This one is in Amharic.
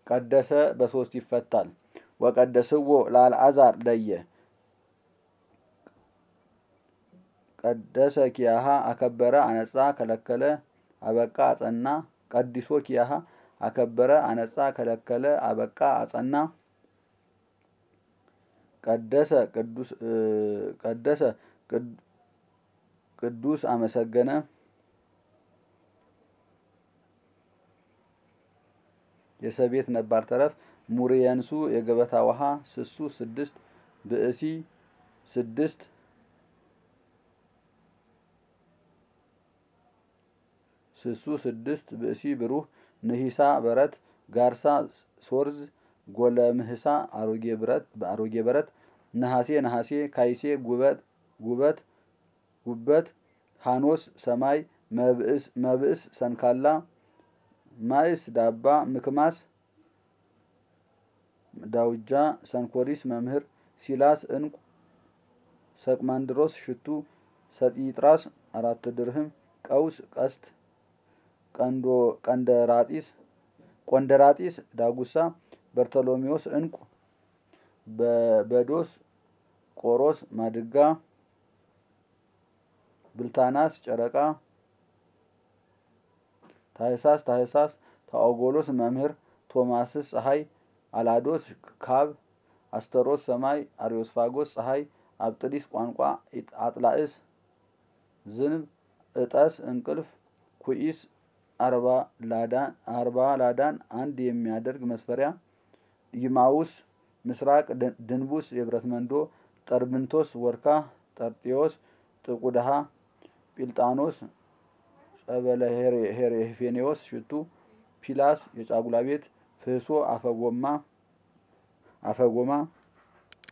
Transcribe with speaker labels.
Speaker 1: ቀደሰ በሶስት ይፈታል። ወቀደስዎ ለአልዓዛር ለየ ቀደሰ ኪያሃ አከበረ አነጻ ከለከለ አበቃ አጸና ቀዲሶ ኪያሃ አከበረ አነጻ ከለከለ አበቃ አጸና ቀደሰ ቅዱስ ቀደሰ ቅዱስ አመሰገነ የሰቤት ነባር ተረፍ ሙሪየንሱ የገበታ ውሃ ስሱ ስድስት ብእሲ ስድስት ስሱ ስድስት ብእሲ ብሩህ ንሂሳ በረት ጋርሳ ሶርዝ ጎለምህሳ አሮጌ ብረት በአሮጌ በረት ነሐሴ ነሐሴ ካይሴ ጉበት ጉበት ጉበት ሃኖስ ሰማይ መብእስ መብእስ ሰንካላ ማይስ ዳባ ምክማስ ዳውጃ ሰንኮሪስ መምህር ሲላስ እንቁ ሰቅማንድሮስ ሽቱ ሰጢጥራስ አራት ድርህም ቀውስ ቀስት ቀንዶ ቀንደራጢስ ቆንደራጢስ ዳጉሳ በርተሎሜዎስ እንቁ በዶስ ቆሮስ ማድጋ ብልታናስ ጨረቃ ታህሳስ ታህሳስ ታኦጎሎስ መምህር ቶማስስ ፀሐይ አላዶስ ካብ አስተሮስ ሰማይ አሪዮስፋጎስ ፀሐይ አብጥዲስ ቋንቋ አጥላእስ ዝንብ እጠስ እንቅልፍ ኩኢስ አርባ ላዳን አርባ ላዳን አንድ የሚያደርግ መስፈሪያ ይማውስ ምስራቅ ድንቡስ የብረት መንዶ ጠርብንቶስ ወርካ ጠርጤዎስ ጥቁድሃ ጲልጣኖስ ጸበለ ሄሬፌኔዎስ ሽቱ ፒላስ የጫጉላ ቤት ፍህሶ አፈጎማ አፈጎማ